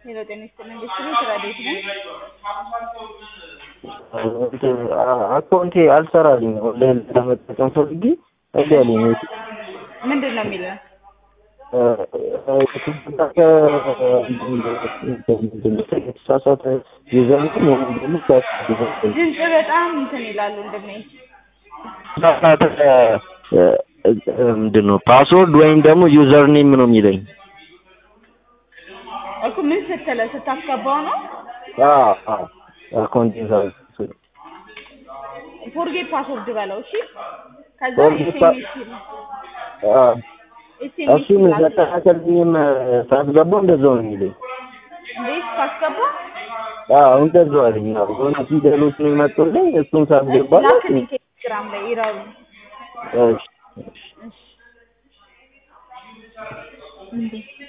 ሄሎ ጤና ይስጥልኝ ቤተሰብ ስራ ቤት ነኝ። አካውንቴ አልሰራልኝ ኦንላይን ለመጠቀም ፈልጌ እምቢ አለኝ። ምንድን ነው የሚለው? የተሳሳተ ዩዘርኔም ወይም ደግሞ ድምፅ በጣም እንትን ይላሉ እንደኔ የተሳሳተ ምንድን ነው ፓስወርድ ወይም ደግሞ ዩዘር ኔም ነው የሚለኝ። እኮ ምን ስትለ ስታስገባው ነው አካውንቴን ፎርጌት ፓስወርድ በለው እሺ። ከዛ Forget pa- ኤስኤምኤስ ይላል እሱን ኤስኤምኤስ ይላል ዘጠናከልኝም ሳስገባው እንደዛው ነው የሚለኝ። እንዴት ታስገባ አዎ እንደዛው አለኝ። አዎ የሆነ ፊደሎች ነው የመጡልኝ እሱን ሳስገባ ላክልኝ ቴሌግራም ላይ ይራሉ እሺ እሺ እንዴ